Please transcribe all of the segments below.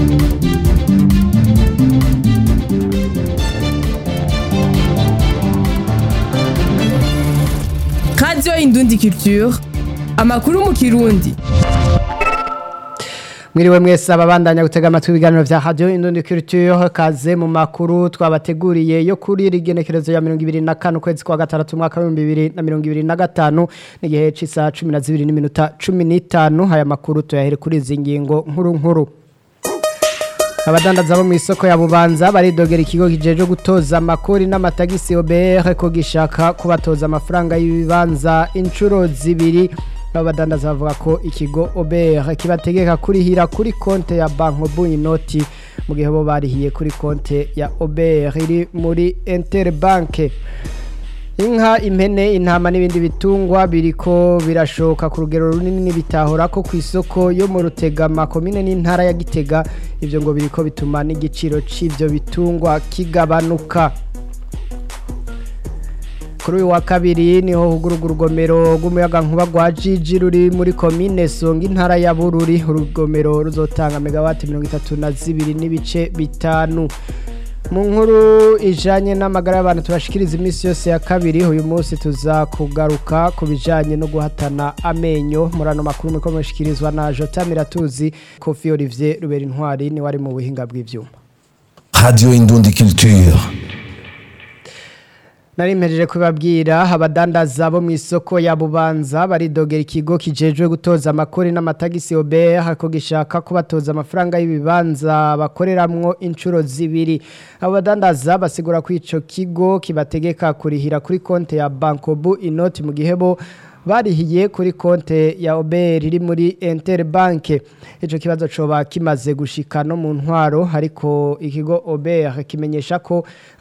radiyo indundi culture amakuru mu kirundi mwiriwe mwese ababandanya gutega amatwi ibiganiro vya radio indundi culture kaze mu makuru twabateguriye yo kuri rigenekerezo ya 2025 kwezi kwa gatandatu mwaka wa 2025 n'igihe c'isa 12 n'iminota 15 haya makuru tuyahere kuri izi ngingo nkuru nkuru abadandaza bo mu isoko ya bubanza baridogera ikigo kijeje gutoza amakori n'amatagisi OBR ko gishaka kubatoza amafaranga y'ibibanza inshuro zibiri abadandaza bavuga ko ikigo OBR kibategeka kurihira kuri konte ya Banko Buinoti mu gihe bo barihiye kuri konte ya OBR iri muri Interbank Inka impene intama n'ibindi bitungwa biriko birashoka ku rugero runini bitahora ko ku isoko yo mu Rutegama komine n'intara ya Gitega ivyo ngo biriko bituma n'igiciro c'ivyo bitungwa kigabanuka kuri uyu wa kabiri niho hugururwa urugomero rw'umuyaga nkuba rwa jiji ruri muri komine songa intara ya bururi urugomero ruzotanga megawati mirongo itatu na zibiri n'ibice bitanu mu nkuru ijanye n'amagara y'abantu tubashikiriza iminsi yose ya kabiri uyu munsi tuza kugaruka ku bijanye no guhatana amenyo muri ano makuru muriko mushikirizwa na jota miratuzi kofi olivier rubera intwari niwe ari mu buhinga bw'ivyuma Radio Indundi Culture. Nari mpejeje kubabwira abadandaza bo mu isoko ya Bubanza baridogera ikigo kijejwe gutoza amakori n'amatagisi OBR hako gishaka kubatoza amafaranga y'ibibanza bakoreramwo inshuro zibiri abo badandaza basigura ko ico kigo kibategeka kurihira kuri konte ya Bankobu inoti mu gihebo barihiye kuri konte ya OBR iri muri Interbank ico kibazo coba kimaze gushika no mu ntwaro ariko ikigo OBR kimenyesha ko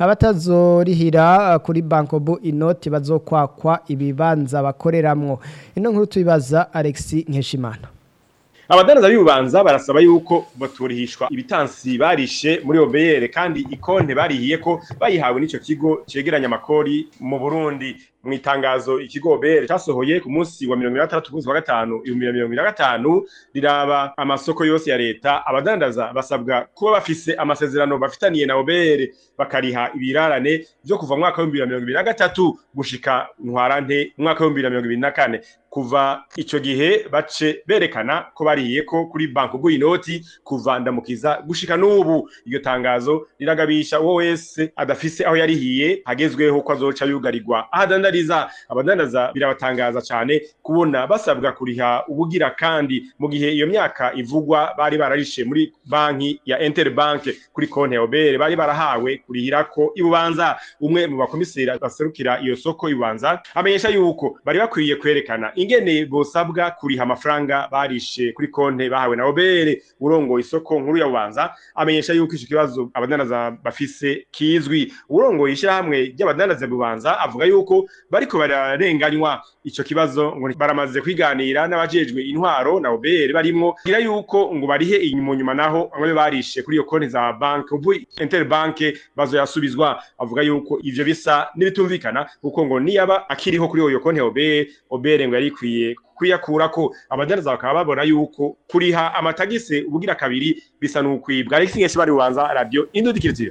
abatazorihira kuri Bankobu inoti bazokwakwa ibibanza bakoreramwo ino nkuru tubibaza Alexis Nkeshimana abadandaza b'ububanza barasaba yuko baturihishwa ibitansi barishe muri obeyere kandi ikonte barihiye ko bayihawe n'ico kigo cegeranya amakori mu Burundi mu itangazo ikigo obeyere casohoye ku munsi wa mirongo itandatu kwezi kwa gatanu ibihumbi mirongo na gatanu riraba amasoko yose ya leta abadandaza basabwa kuba bafise amasezerano bafitaniye na obeyere bakariha ibirarane vyo kuva mu mwaka w'ibihumbi bibiri na mirongo ibiri na gatatu gushika ntwarante mu mwaka w'ibihumbi bibiri na mirongo ibiri na kane kuva ico gihe bace berekana ko bariye ko kuri banko bw'inoti kuva ndamukiza gushika n'ubu iryo tangazo riragabisha uwo wese adafise aho yarihiye hagezweho ko azoca yugarirwa ahadandariza abadandaza birabatangaza cane kubona basabwa kuriha ubugira kandi mu gihe iyo myaka ivugwa bari bararishe muri banki ya Interbank kuri konte ya Obere bari barahawe kurihirako ibubanza umwe mu bakomiseri baserukira iyo soko ibubanza amenyesha yuko bari bakwiye kwerekana ingene bosabwa kuriha amafaranga barishe kuri konte bahawe na Obere urongo isoko nkuru ya Bubanza amenyesha yuko ico kibazo abadandaza bafise kizwi urongo ishirahamwe ry'abadandaza Bubanza avuga yuko bariko bararenganywa ico kibazo ngo baramaze kwiganira n'abajejwe intwaro na Obere barimwo kugira yuko ngo barihe inyuma nyuma naho bamwe barishe kuri iyo konti za bank ubu Interbank bazoyasubizwa avuga yuko ivyo bisa n'ibitumvikana kuko ngo niyaba akiriho kuri iyo konti ya Obere Obere ngo yarikwiye kuyakura ko abadandaza bakaba babona yuko kuriha amatagisi ubugira kabiri bisa n'ukwibwa Alex Ngeshi bari ubanza radio indudikirije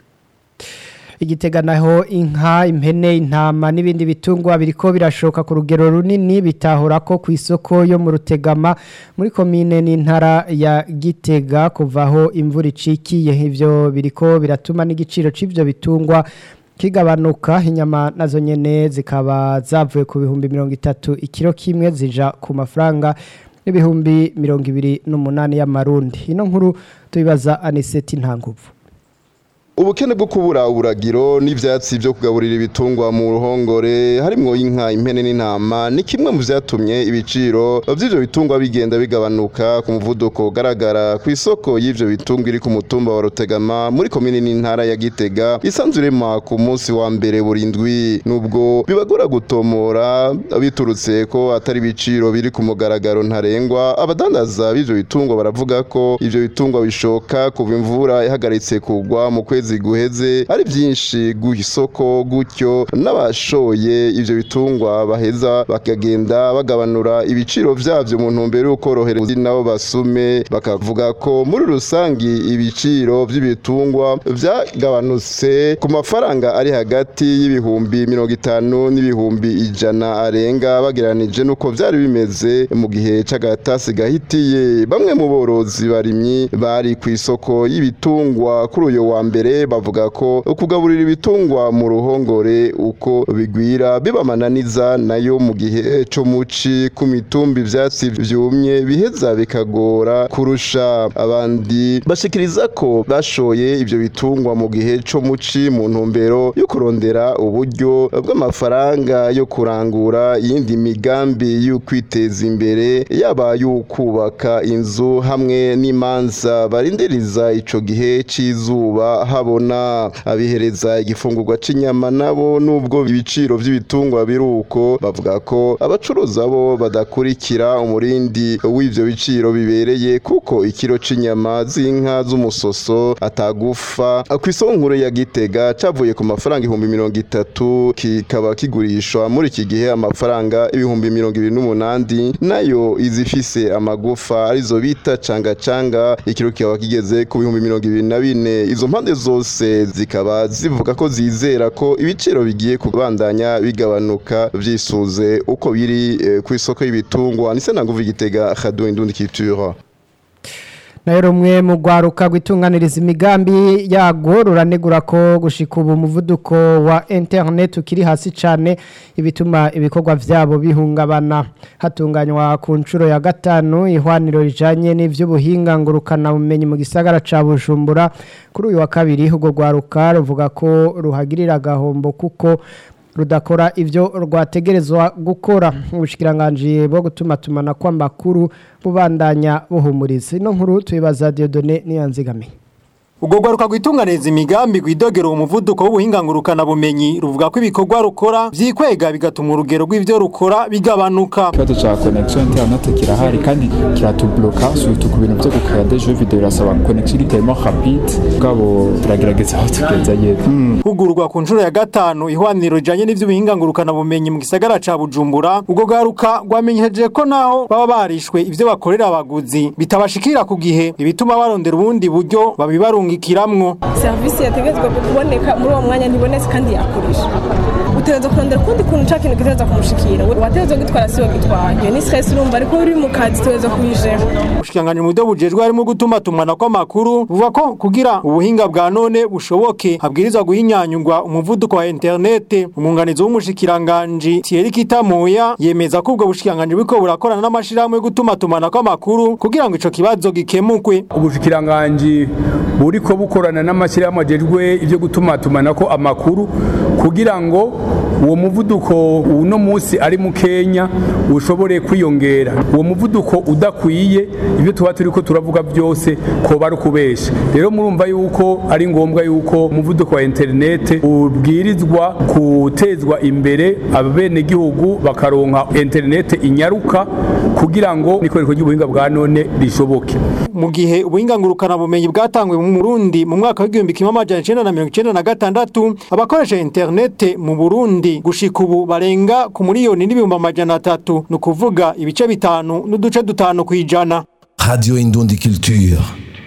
igitega naho inka impene intama n'ibindi bitungwa biriko birashoka ku rugero runini bitahura ko ku isoko yo mu rutegama muri komine n'intara ya gitega kuvaho imvura icikiye ivyo biriko biratuma n'igiciro c'ivyo bitungwa kigabanuka inyama nazo nyene zikaba zavuye ku bihumbi mirongo itatu ikiro kimwe zija ku mafaranga n'ibihumbi mirongo ibiri n'umunani y'amarundi ino nkuru tubibaza aniseti ntanguvu ubukene bwo kubura uburagiro n'ivyatsi byo kugaburira ibitungwa mu ruhongore harimwo inka impene n'intama ni kimwe mu vyatumye ibiciro vy'ivyo bitungwa bigenda bigabanuka ku muvuduko ugaragara ku isoko y'ivyo bitungwa iri ku mutumba wa Rutegama muri komine n'intara ya Gitega isanzwe irema ku munsi wa mbere burindwi nubwo bibagora gutomora biturutse ko atari ibiciro biri ku mugaragaro ntarengwa abadandaza b'ivyo bitungwa baravuga ko ivyo bitungwa bishoka kuva imvura ihagaritse kugwa mu kwezi kwezi guheze ari byinshi ku isoko gutyo n'abashoye ivyo bitungwa baheza bakagenda bagabanura ibiciro vyavyo mu ntumbero yo korohereza nabo basume bakavuga ko muri rusangi ibiciro vy'ibitungwa vyagabanutse ku mafaranga ari hagati y'ibihumbi mirongo itanu n'ibihumbi ijana arenga bageranije nuko vyari bimeze mu gihe c'agatasi gahitiye bamwe mu borozi barimyi bari ku isoko y'ibitungwa kuri uyu wa mbere bavuga ko kugaburira ibitungwa mu ruhongore uko bigwira bibamananiza nayo mu gihe co muci ku mitumba ivyatsi vyumye biheza bikagora kurusha abandi bashikiriza ko bashoye ivyo bitungwa mu gihe co muci mu ntumbero yo kurondera uburyo bw'amafaranga yo kurangura iyindi migambi yo kwiteza imbere yaba y'ukubaka inzu hamwe n'imanza barindiriza ico gihe c'izuba habona abihereza igifungurwa c'inyama nabo nubwo ibiciro vy'ibitungwa biruko bavuga ko abacuruza bo badakurikira umurindi w'ivyo biciro bibereye kuko ikiro c'inyama z'inka z'umusoso atagufa ku isoko nkuru ya Gitega cavuye ku mafaranga ibihumbi mirongo itatu kikaba kigurishwa muri iki gihe amafaranga ibihumbi mirongo ibiri n'umunani nayo izifise amagufa arizo bita canga canga ikiro kikaba kigeze ku bihumbi mirongo ibiri na bine izo mpande zose zikaba zivuga ko zizera ko ibiciro bigiye kubandanya bigabanuka vyisuze uko biri eh, ku isoko y'ibitungwa nise nanguva igitega radio indundi culture nayo rumwe mu rwaruka rwitunganiriza imigambi yago ruranegura ko gushika ubu umuvuduko wa internet ukiri hasi cyane ibituma ibikorwa byabo bihungabana hatunganywa ku nshuro ya gatanu ihwaniro rijanye n'ivy'ubuhinga ngurukana bumenyi mu gisagara ca Bujumbura kuri uyu wa kabiri ubwo rwaruka ruvuga ko ruhagirira gahombo kuko rudakora ivyo rwategerezwa gukora ubushikiranganje bwo gutuma tumana kw'amakuru bubandanya buhumuriza ino nkuru tuyibaza Dieudonné Niyanzigamiye ubwo rwaruka rwitunganiriza imigambi rwidogera uwo muvuduko w'ubuhingangurukana bumenyi ruvuga ko ibikorwa rukora vyikwega bigatuma urugero rw'ivyo rukora bigabanuka ikibazo ca connection internet kirahari kandi kiratubloka surtout ku bintu vyo gukaya des jeux video birasaba connection iri tellement rapide bwabo turagerageza aho tugeza yepfo hugurwa ku nshuro ya gatanu ihwaniro rijanye n'ivy'ubuhingangurukana bumenyi mu gisagara ca Bujumbura ubwo rwaruka rwamenyesheje ko naho baba barishwe ivyo bakorera abaguzi bitabashikira ku gihe ibituma barondera ubundi buryo babibarungikiramwo serivisi yategetswe kuboneka muri uwo mwanya ntibonetse kandi yakoresha utegereza kurondera ukundi kuntu ca kintu gitegereza kumushikira wategereza gitwara siwe gitwaye iyo ni stress urumva ariko uri mu kazi tutegereza kuyijera ubushikanganje mu buryo bujejwe harimo gutuma tumana kw'amakuru buvuga ko kugira ubuhinga bwa none bushoboke habwirizwa guhinyanyurwa umuvuduko wa interinete umwunganizi w'umushikiranganji Thierry Kitamoya yemeza ko ubwo bushikanganje buriko burakorana n'amashirahamwe yo gutuma tumana kw'amakuru kugira ngo ico kibazo gikemukwe ubushikiranganji buriko bukorana n'amashyirahamwe ajejwe ivyo gutumatumanako amakuru kugira ngo uwo muvuduko uno munsi ari mu Kenya ushobore kwiyongera uwo muvuduko udakwiye ibyo tuba turiko turavuga byose ko bari kubesha rero murumva yuko ari ngombwa yuko umuvuduko wa interinete ubwirizwa gutezwa imbere abenegihugu bakaronka interinete inyaruka kugira ngo n'ikoreshwa ry'ubuhinga bwa none rishoboke mu gihe ubuhingangurukana bumenyi bwatangwe mu Burundi mu mwaka w'igihumbi kimwe amajana icenda na mirongo icenda na gatandatu abakoresha interinete mu Burundi gushika ubu barenga ku miliyoni n'ibihumbi amajana atatu ni ukuvuga ibice bitanu n'uduce dutanu kw'ijana Radio Indundi Culture.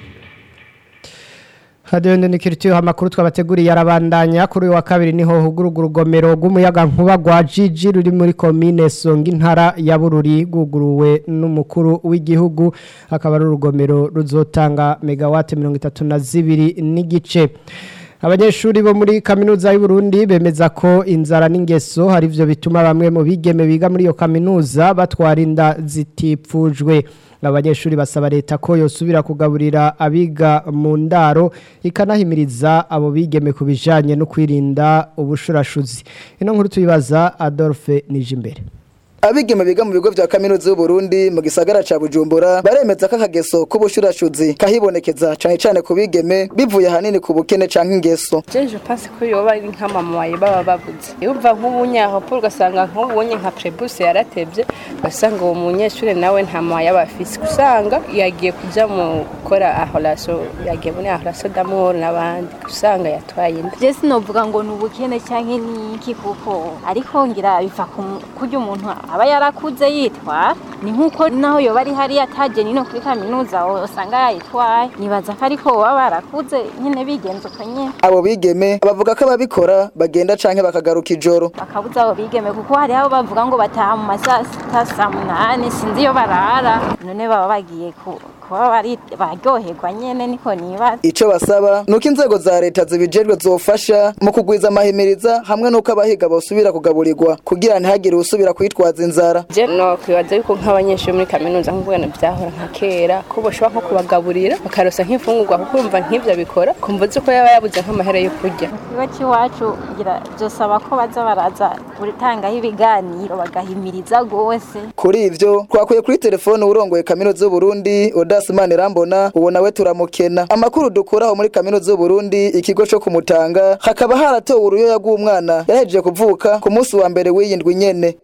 hadiyo ndikiritiyo amakuru twabateguriye arabandanya kuri uyu wa kabiri niho hugurugwa urugomero rw'umuyaga nkuba rwa jiji ruri muri komine songa intara ya bururi rwuguruwe n'umukuru w'igihugu akaba ari urugomero ruzotanga megawate mirongo itatu na zibiri n'igice abanyeshuri bo muri kaminuza y'u Burundi bemeza ko inzara n'ingeso hari byo bituma bamwe mu bigeme biga muri iyo kaminuza batwara inda zitipfujwe abanyeshuri basaba leta ko yosubira kugaburira abiga mu ndaro ikanahimiriza abo bigeme ku bijyanye no kwirinda ubushurashuzi ino nkuru tuyibaza adolphe nijimbere abigeme biga mu bigo vya kaminuza y'u Burundi mu gisagara ca Bujumbura baremeza ko akageso k'ubushurashuzi kahibonekeza cane cane ku bigeme bivuye hanini ku bukene canke ingeso je je pense ko yoba ari nk'amamaye baba bavuze yumva nk'ubunyaho pour ugasanga nk'ubunye nka prebus yaratevye ugasanga uwo munyeshure nawe nta mamaye aba afise usanga yagiye kuja mu gukora aholaso yagiye muri aholaso d'amour n'abandi usanga yatwaye inda je sinovuga ngo ni ubukene canke niki kuko ariko ngira biva kurya umuntu aba yarakuze yitwara ni nk'uko naho yoba ari hariya ataje nino kuri kaminuza usanga yayitwaye nibaza ko ariko baba barakuze nyine bigenza uko nyine abo bigeme bavuga ko ababikora bagenda canke bakagaruka ijoro bakabuza abo bigeme kuko hari aho bavuga ngo bataha mu masaa sita saa munani sinzi iyo barara none baba bagiye ku kuba bari baryoherwa nyene niko nibaza ico basaba nuko inzego za leta zibijejwe zofasha mu kugwiza amahimiriza hamwe nuko abahiga bosubira kugaburirwa kugira ntihagire usubira kwitwaza inzara je no kwibaza yuko nk'abanyeshuri muri kaminuza nk'ubwana byahora nka kera ko boshobora nko kubagaburira bakarosa nk'imfungurwa kuko urumva nk'ivyo bikora kumva uzi ko yaba yabuze nk'amahera yo kurya ikigo c'iwacu ngira vyosaba ko baza baraza gutangaho ibiganiro bagahimiriza gose kuri ivyo twakuye kuri telefone urongoye kaminuza y'u Burundi Odas Manirambona uwo nawe turamukena amakuru dukuraho muri kaminuza y'u Burundi ikigo co kumutanga hakaba haratowe uruyoya rw'umwana yahejeje kuvuka ku munsi wa mbere w'iyindwi nyene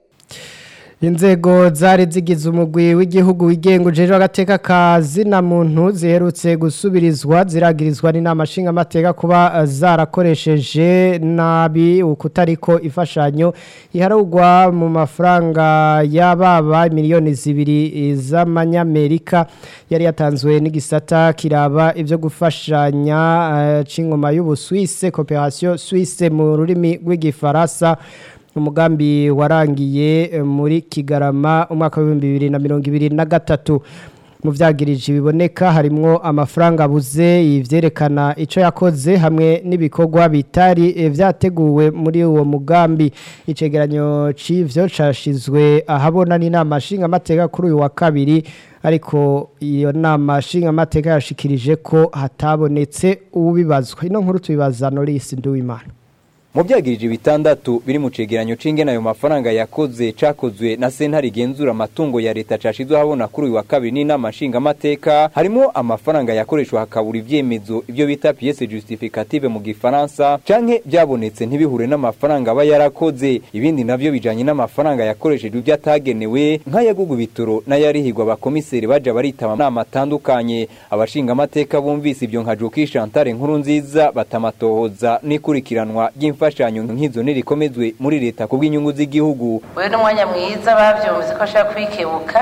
inzego zari zigize umugwi w'igihugu wigenga ujejwe agateka ka zina muntu ziherutse gusubirizwa ziragirizwa n'inama nshingamateka kuba zarakoresheje nabi ukutariko imfashanyo iharugwa mu mafaranga y'ababa miliyoni zibiri z'amanyamerika yari yatanzwe n'igisata kiraba ibyo gufashanya c'ingoma y'ubuswise cooperation suisse mu rurimi rw'igifaransa umugambi warangiye muri kigarama umwaka w'ibihumbi bibiri na mirongo ibiri na gatatu mu byagirije biboneka harimwo amafaranga abuze ibyerekana icyo yakoze hamwe n'ibikorwa bitari byateguwe muri uwo mugambi icegeranyo cy'ibyo cyashizwe ahabona n'inama nshingamateka kuri uyu wa kabiri ariko iyo nama nshingamateka yashikirije ko hatabonetse uwubibazwa ino nkuru tubibaza Norisi Nduwimana mu byagirije bitandatu biri mu cegeranyo c'ingene ayo mafaranga yakoze cakozwe na sentare igenzura amatungo ya leta cashizwe habona kuri uyu wa kabiri n'inama nshingamateka harimo amafaranga yakoreshwa hakabura ivyemezo ivyo bita pièce justificative mu gifaransa canke byabonetse ntibihure n'amafaranga aba yarakoze ibindi navyo bijanye n'amafaranga yakoreshejwe ivyo atagenewe nk'ayagugu bitoro n'ayarihirwa abakomiseri baja baritaba nama atandukanye abashingamateka bumvise ivyo nka Joki Chantal nkuru nziza batamatohoza n'ikurikiranwa ry'imfa imfashanyo nk'izo nirikomezwe muri leta ku bw'inyungu z'igihugu wewe n'umwanya mwiza bavyumvise ko ashaka kwikebuka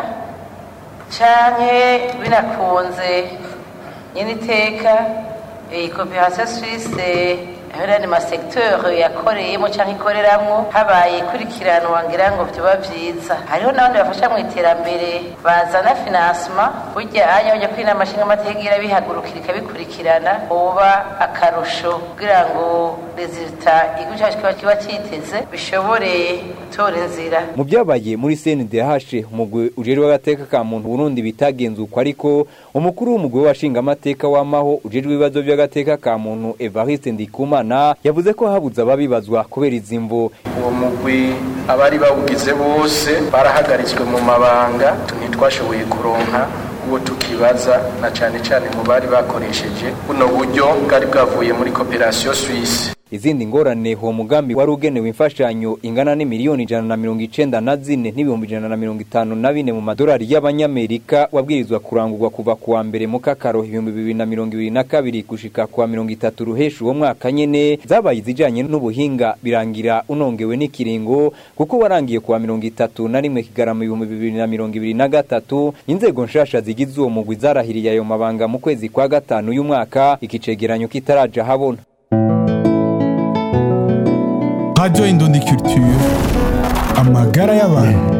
canke binakunze nyene iteka iyi coopération suisse hariya ni masegiteri yakoreyemo cyangwa ikoreramwo habaye ikurikiranwa ngira ngo byoba byiza hariho n'abandi bafasha mu iterambere bazana finansima burya anya bajya kuri inama nshingamateka irabihagurukira ikabikurikirana uba akarusho kugira ngo rezilita igihugu cyacu kiba kiba cyiteze bishobore gutora inzira mu byabaye muri CNDH umugwi ujejwe agateka ka muntu Burundi bitagenzukwa ariko umukuru w'umugwi w'abashingamateka w'amaho ujejwe ibibazo by'agateka ka muntu Evariste Ndikuma Imana yavuze ko habuze ababibazwa kubera izimvo uwo mugwi abari bawugize bose barahagaritswe mu mabanga ntitwashoboye kuronka uwo tukibaza na cyane cyane mu bari bakoresheje buno buryo bwari bwavuye muri coopération suisse izindi ngorane uwo mugambi wari ugenewe imfashanyo ingana n'imiliyoni ijana na mirongo icenda na zine n'ibihumbi ijana na mirongo itanu na bine mu madolari y'abanyamerika wabwirizwa kurangurwa kuva kuwa mbere mu kakaro ibihumbi bibiri na mirongo ibiri na kabiri gushika kuwa mirongo itatu ruhesha uwo mwaka nyene zabaye izijanye n'ubuhinga birangira unongewe n'ikiringo kuko warangiye kuwa mirongo itatu na rimwe kigarama ibihumbi bibiri na mirongo ibiri na gatatu inzego nshasha zigize uwo mugwi zarahiriye ayo mabanga mu kwezi kwa gatanu y'umwaka ikicegeranyo kitaraja habona Radio Indundi Culture amagara y'abantu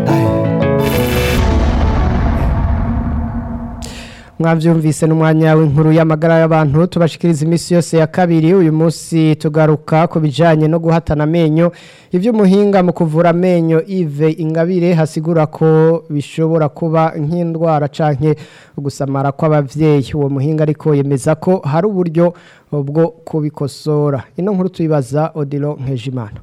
mwabyumvise n'umwanya w'inkuru y'amagara y'abantu tubashikiriza iminsi yose ya kabiri uyu munsi tugaruka ku bijyanye no guhatana amenyo iby'umuhinga mu kuvura amenyo ive ingabire hasigura ko bishobora kuba nk'indwara canke gusamara kw'ababyeyi uwo muhinga ariko yemeza ko hari uburyo bwo kubikosora ino nkuru tuyibaza odilo nkejimana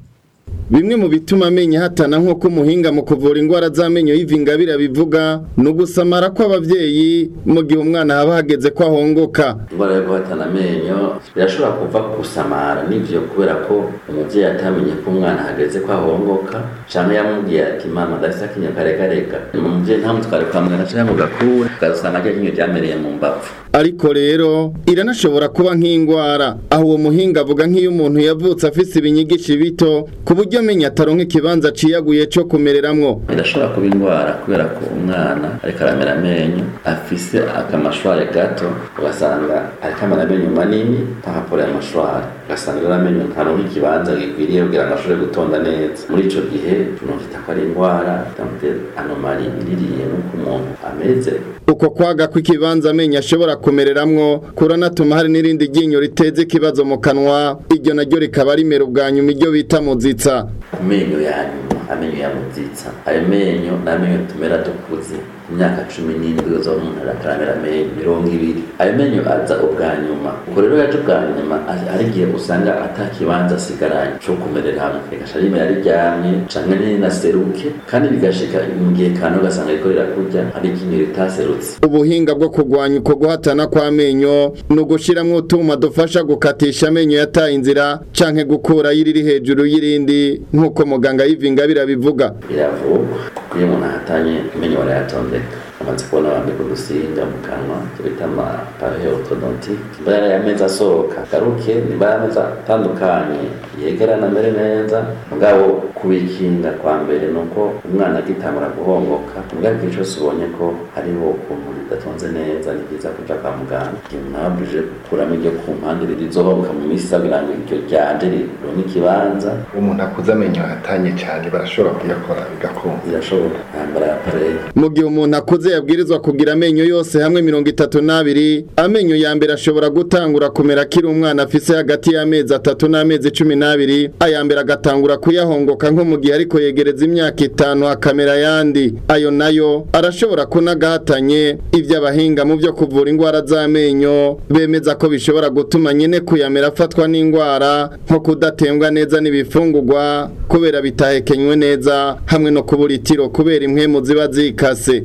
bimwe mu bituma amenyo hatana nk'uko umuhinga mu kuvura indwara z'amenyo y'ivingabira bivuga ni ugusamara kw'abavyeyi mu gihe umwana haba hageze ko ahongoka indwara yo guhatana amenyo birashobora kuva ku gusamara n'ivyo kubera ko umuvyeyi atamenye ko umwana hageze ko ahongoka canke yamubwiye ati mama ndafise akinyo karekareka umuvyeyi ntamutware kwa muganga canke ngo gakure ugasanga rya kinyo ryamereye mu mbavu ariko rero iranashobora kuba nk'indwara aho uwo muhinga avuga nk'iyo umuntu yavutse afise ibinyigishi bito ku buryo amenya ataronka ikibanza ciyaguye co kumereramwo birashobora kuba indwara kubera ko umwana ariko aramera amenyo afise akamashware gato ugasanga ariko amera amenyo manini ntahapora ayo mashware ugasanga rero amenyo ntaronka ikibanza gikwiriye kugira ngo ashobore gutonda neza muri ico gihe tunokita ko ari indwara anomali iririye n'uko umuntu ameze uko kwaga kw'ikibanza amenyo ashobora kumereramwo kuranatuma hari n'irindi ryinyo riteze ikibazo mu kanwa iryo naryo rikaba rimera ubwa nyuma iryo bita muzitsa ku menyo ya nyuma amenyo ya muzitsa ayo menyo ni amenyo tumera dukuze imyaka cumi n'indwi zo umuntu arakaramera amenyo mirongo ibiri ayo menyo aza ubwa nyuma ubwo rero yaje ubwa nyuma hari igihe usanga ata kibanza asigaranye co kumerera hamwe rigasha rimera riryamye canke ntinaseruke kandi bigashika mu gihe kantu ugasanga riko rirakurya hari ikinyo ritaserutse ubuhinga bwo kurwanya uko guhatana kw'amenyo ni ugushiramwo utuma dufasha gukatisha amenyo yataye inzira canke gukura y'iriri hejuru y'irindi nk'uko muganga y'ivingabira bivuga biravugwa kuko iyo umuntu ahatanye amenyo barayatondeka amaze kubona bambika udusinga mu kanwa tubita amapahe ortodontique nimba yari ameza asohoka garuke nimba yari ameza atandukanye yegerana mbere neza mugabo kubikinga kwa mbere ni uko umwana agitangura guhongoka mugabo igihe cyose ubonye ko hariho ukuntu bidatonze neza ni byiza kuja kwa muganga igihe umuntu aba abujije gukuramo iryo ku mpande rizohongoka mu minsi isa kugira ngo iryo ryanje rironke ikibanza umuntu akuze amenyo atanye cyane barashobora kuyakora bigakunda birashoboka yambara apareye mu gihe umuntu akuze yabwirizwa kugira amenyo yose hamwe mirongo itatu n'abiri amenyo ya mbere ashobora gutangura kumera akiri umwana afise hagati y'amezi atatu n'amezi cumi n'abiri aya mbere agatangura kuyahongoka nko mu gihe ariko yegereza imyaka itanu akamera ayandi ayo nayo arashobora kunagahatanye ibyo abahinga mu byo kuvura indwara z'amenyo bemeza ko bishobora gutuma nyine kuyamera afatwa n'indwara nko kudatembwa neza n'ibifungurwa kubera bitahekenywe neza hamwe no kubura itiro kubera impwemu ziba zikase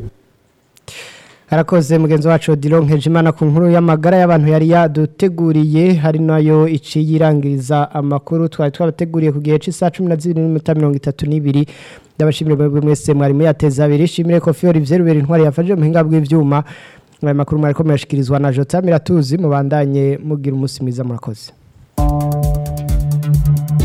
Harakoze mugenzi wacu Odilon Nkejimana ku nkuru y'amagara y'abantu yari yaduteguriye hari nayo iciye irangiriza amakuru twari twabateguriye ku gihe cy'isaha 12:32 ndabashimira mwebwe mwese mwari muyateza abiri shimire ko Fiori Vyerubera intwari yafaje muhinga bw'ivyuma aya makuru mwari ko murashikirizwa na Jota Miratuzi mubandanye mugira umunsi mwiza murakoze